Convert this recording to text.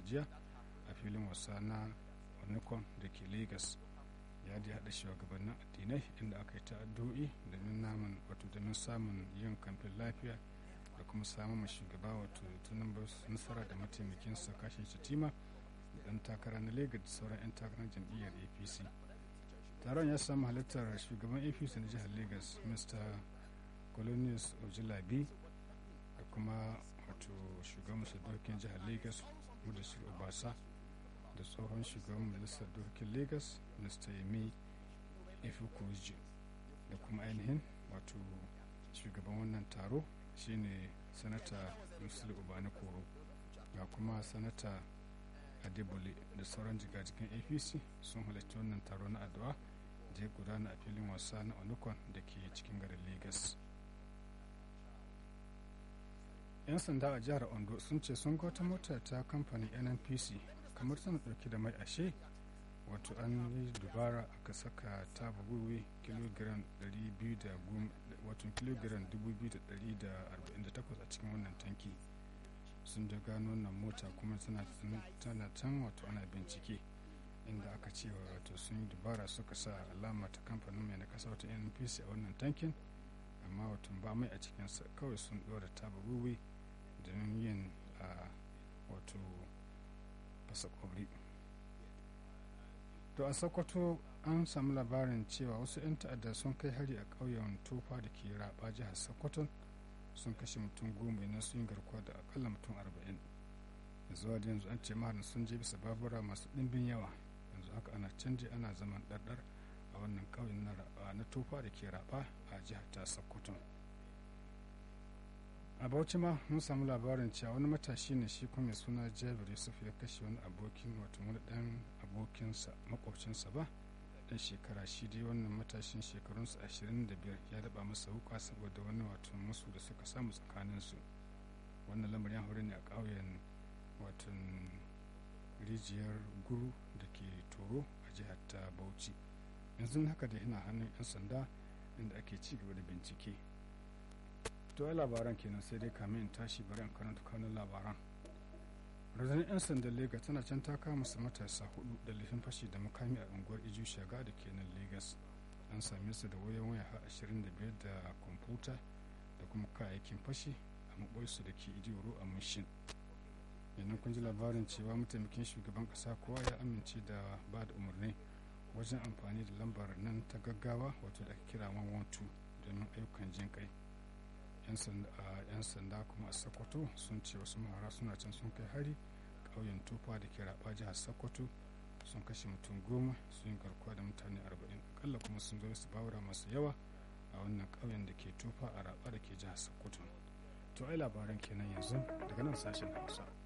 jiya a filin wasa na onikon da ke lagos ya da haɗa shugabannin addinai inda aka yi ta'addo'i domin namun wato domin samun yin kamfin lafiya da kuma samun shugaba wato tunan nasara da mataimakinsa kashe shatima da ɗan takara na lagos da sauran 'yan takarar jam'iyyar apc taron ya samu halittar shugaban apc na jihar lagos mr colonius ojilabi da kuma wato shugaban dokin jihar lagos mudasir obasa da tsohon shugaban majalisar dokin lagos mr yemi ifukuji da kuma ainihin wato shugaban wannan taro shine sanata musul ubani koro ga kuma sanata adebole da sauran jigajigan apc sun halarci wannan taro na addu'a da ya gudana a filin wasa na onukon da ke cikin garin lagos 'yan sanda a jihar ondo sun ce sun ga wata mota ta kamfanin nnpc kamar tana dauke da mai ashe wato an yi dubara aka saka ta buguwe kilogiram 2,248 a cikin wannan tanki sun da gano wannan mota kuma tana can wato ana bincike inda aka ce wato sun yi dubara suka sa alama ta kamfanin mai na kasa wata npc a wannan tankin amma wato ba mai a cikinsa kawai sun ɗora ta buguwe domin yin wato fasa kwabri to a sokoto an samu labarin cewa wasu 'yan ta'adda sun kai hari a ƙauyen tofa da ke raba jihar sokoto sun kashe mutum goma idan sun yi garkuwa da akalla mutum arba'in zuwa da yanzu an ce maharin sun je bisa babura masu ɗimbin yawa yanzu haka ana canje ana zaman ɗarɗar a wannan ƙauyen na tofa da ke raba a jihar ta sokoto a bauchi ma mun samu labarin cewa wani matashi ne shi kuma suna jabir yusuf ya kashe wani abokin wato wani dan abokinsa makwabcinsa ba dan shekara shi dai wannan matashin shekarunsa 25 ya daba masa wuka saboda wani wato musu da suka samu tsakaninsu wannan lamarin hore ne a ƙauyen wato rijiyar guru da ke toro a jihar ta bauchi yanzu haka da ina hannun 'yan sanda inda ake ci gaba da bincike to ai labaran kenan sai dai kamin in tashi bari in karanta kanun labaran rundunar 'yan sandan lega tana can ta kama su matasa hudu da laifin fashi da makami a unguwar iju shaga da ke nan lagos an same su da wayan waya har 25 da kwamfuta da kuma kayayyakin fashi a maɓoyarsu da ke idiyoro a mushin yannan kun ji labarin cewa mataimakin shugaban kasa kowa ya amince da ba da umarni wajen amfani da lambar nan ta gaggawa wato da ake kira 112 domin ayyukan jin kai 'yan sanda kuma a sokoto sun ce wasu mahara suna can sun kai hari ƙauyen tufa da ke raba jihar sokoto sun kashe mutum goma sun yi garkuwa da mutane arba'in akalla kuma sun zo su bawura masu yawa a wannan ƙauyen da ke tufa a raba da ke jihar sokoto to ai labaran kenan yanzu daga nan sashen hausa